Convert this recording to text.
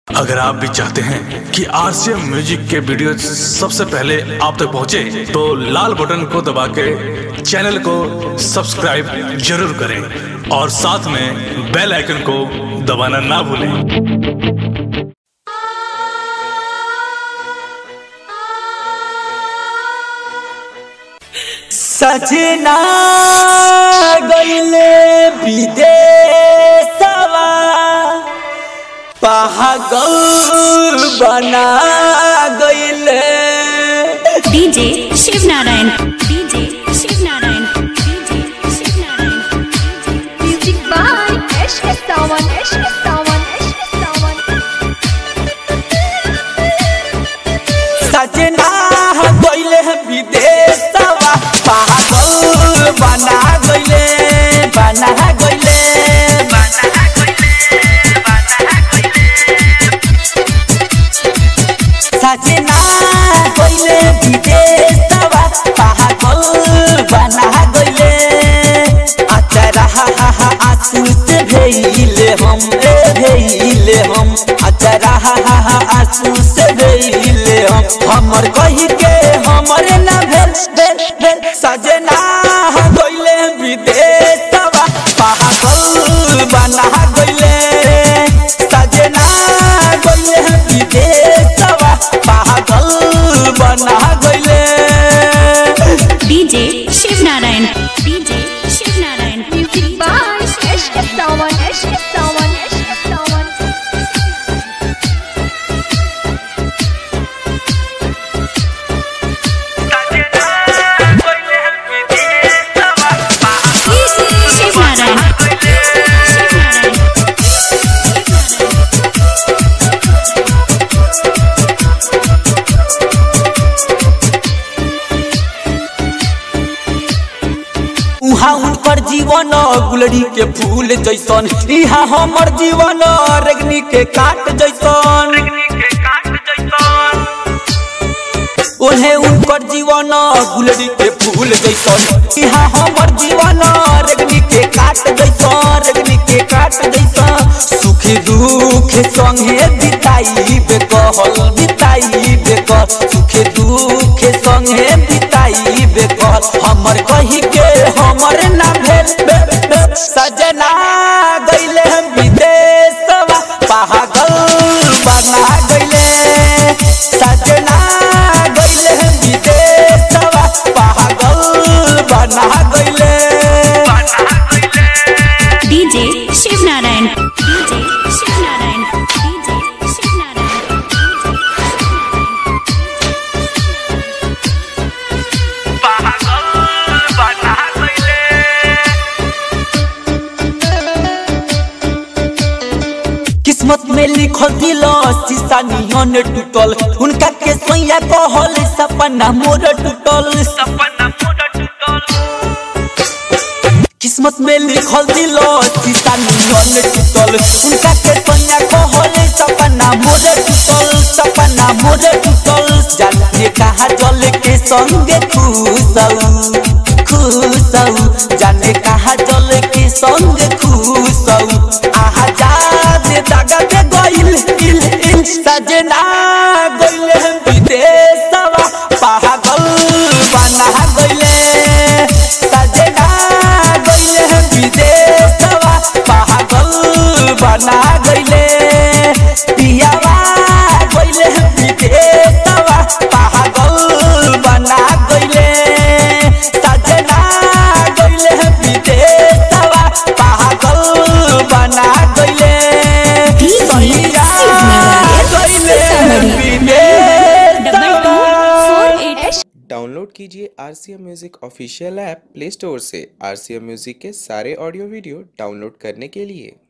अगर आप भी चाहते हैं कि आरसीएम म्यूजिक के वीडियो सबसे पहले आप तक पहुंचे, तो लाल बटन को दबा के चैनल को सब्सक्राइब जरूर करें और साथ में बेल आइकन को दबाना ना भूलें सजना गईले विदेशवा पागल बना गईले DJ Shiv Narayan DJ Shiv Narayan DJ Shiv Narayan Music by Ashka Sawan, Ashka Sawan, Ashka Sawan. सजना गईले विदेशवा पागल बना गईले बना गईले बना सजना गईले विदेशवा पागल बना गईले अचरा हा हा आंसू से भेइले हम ए भेइले हम अचरा हा हा आंसू से भेइले हम हमर कही के हमरे ना भेल भेल भेल सजना गईले विदेशवा पागल बना गईले सजना गईले विदेशवा पागल बना गईले DJ Shiv Narayan DJ Shiv Narayan Music by Ashka Sawan, Ashka Sawan, Ashka Sawan. Shiv Narayan Shiv Narayan उहाँ उनकर जीवन गुलड़ी के फूल जैसन इहाँ हमर जीवन रेगनी के काट जैसन ओहे उनकर जीवन गुलड़ी के फूल जैसन इहाँ हमर जीवन रेगनी के काट जैसन रेगनी के काट जैसन सुख दुख संगे बिताई बेकहल बिताई बेकल सुख दुख संगे बिताई बेकल हमर कही के हमर ना भेल भेल, भेल। सजना गईले हम विदेशवा पागल बना गईले सजना गईले हम विदेशवा पागल बना गईले DJ Shiv Narayan DJ Shiv Narayan DJ Shiv Narayan किस्मत में लिखल दिल शीशा नियन टूटल उनका के सैया कहल सपना मोर टूटल किस्मत में लिखल दिल शीशा नियन टूटल उनका के सैया कहल सपना मोर टूटल सपना मोर टूटल जाने कहा जल के संगे खुशऊ खुशऊ जाने कहा जल के संगे खुशऊ आहा जाने दागा दे गइल इल इल सजना गइल हम विदेशवा पागल बना गइले सजना गइल हम विदेशवा पागल बना गइले पियावा गइल हम विदेशवा पागल बना गइले सजना गइल हम विदेशवा पागल बना गइले DJ Shiv Narayan Sitamarhi double two four eight download कीजिए R C M music official app play store से आर सी एम म्यूज़िक के सारे ऑडियो वीडियो डाउनलोड करने के लिए